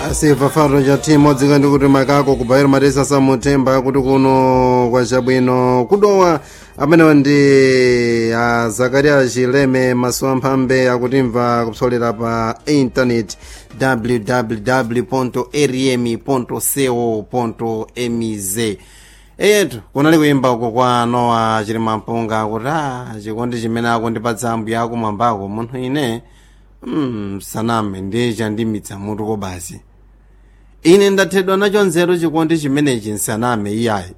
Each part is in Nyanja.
asiva faro cha thimu dzika ndi kuti makako kubayira matesa samuthemba kuti kuno kwa chabwino kudowa amenewa ndi a zakaria chileme masuwa mphambe akutimva kupsolera pa intaneti www rm co mz eyetu kunali kuyimba uko kwa nowa chilima mpunga kuti a chikondi chimene akundipatsa ambuya akumwambako munthu ine mm, saname ndiye chandimitsa mutu ko basi ine ndathedwa nacho nzeru chikondi chimenechi nsaname iyayi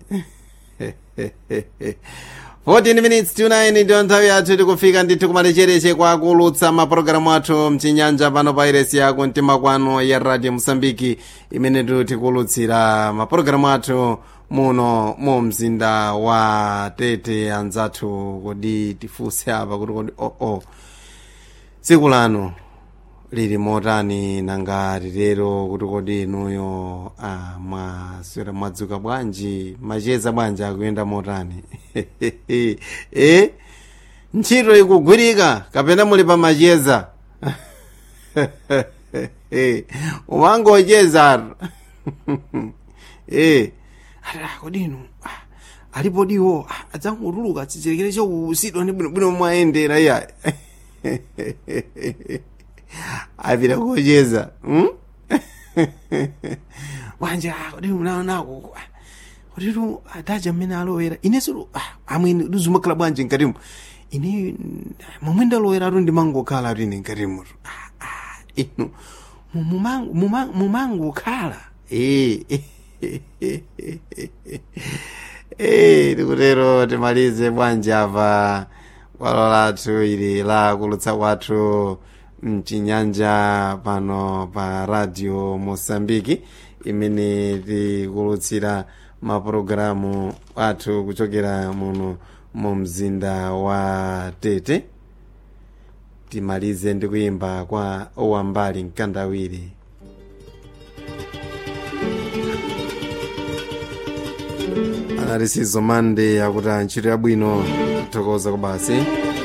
14 minutes to 9 ndiyo nthawi yathu tikufika ndithu kumalechereche kwa kulutsa mapulogalamu athu mchinyanja pano pa iresi yako mtima kwano ya radio mosambiki imene tikulutsira mapulogalamu athu muno mu mzinda wa tete anzathu kodi tifunse apa kuti kodi oo oh, oh. tsiku lanu lili motani nanga lilero kuti kodi inuyo ah, mwaswera mwadzuka bwanji macheza bwanji akuyenda motani eh? ntchito ikugwirika kapena muli pa macheza umangocheza eh. ata kodi inu ah, alipo diwo ah, adzangotuluka chicherekere chokusidwa ndi bwinobwino mwayendera iya apita kucheza hmm? bwanja kodi unaonako koditu adaja mmene alowera inenso amwene lizumakhala bwanji mkatimo ine momwe ndaloweratu ndimangokhala atu ine mkatimo inu mumangokhala tikutero timalize bwanji apa bwalo lathu ili la kulutsa kwathu mchinyanja pano pa radio mosambiki imene tikulutsira mapulogalamu athu kuchokera muno mu mzinda wa tete timalize ndi kuyimba kwa owambali mkandawiri analisizo mande akuti ntchito yabwino thokoza kubasi